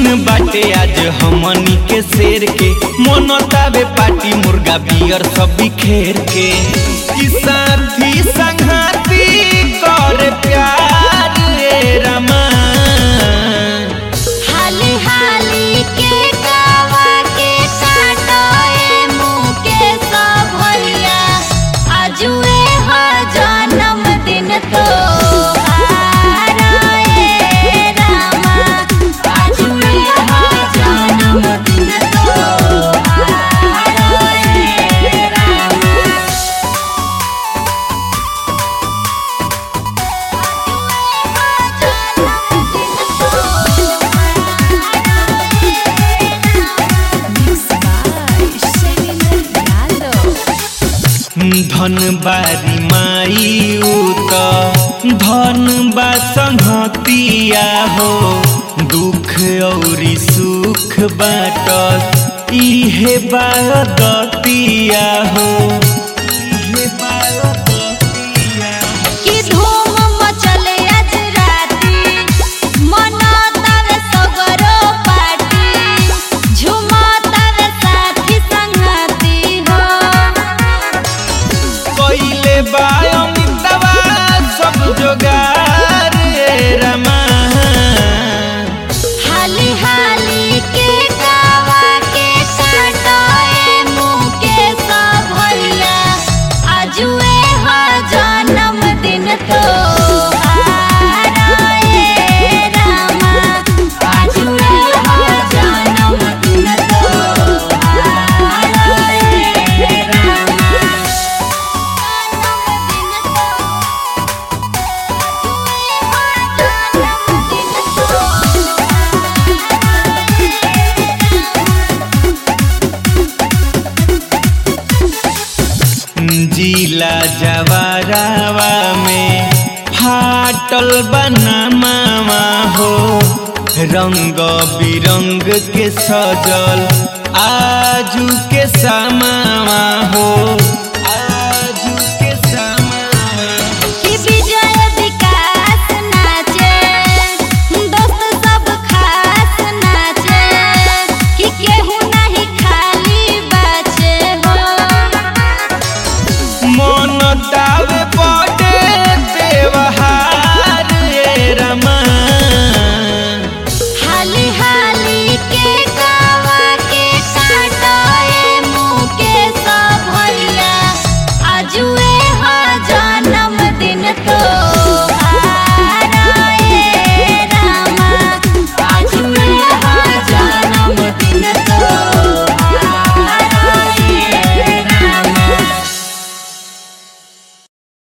दिन बाटे आज हमनी के शेर के मोनतावे पार्टी मुर्गा बियर सब बिखेर के ई साथी संघाती कर प्यार रे रमा हाली हाली के गावा के काटोए मुँह के सब भैया आजुए हो जन्म दिन तो रामा आजुए हो जन्म दिन तो रामा धन बारी माई उत धन बा संहतिया हो दुख औरी सुख बाटस इहे बादतिया हो इहे बादतिया हो। कि धूम मचले आज राती मनातावे सगरो पार्टी झुमातावे साथी संगती हो कइले बा अमितवा सब जोगार रे रमा हाली हाली के गावा के काटोए मुँह के सब भैया आजुए हो जन्म दिन तो रामा आजुए हो जन्म दिन तो जिला जवारावा में फाटल बनामावा हो रंग बिरंग के सजल आजू के समावा हो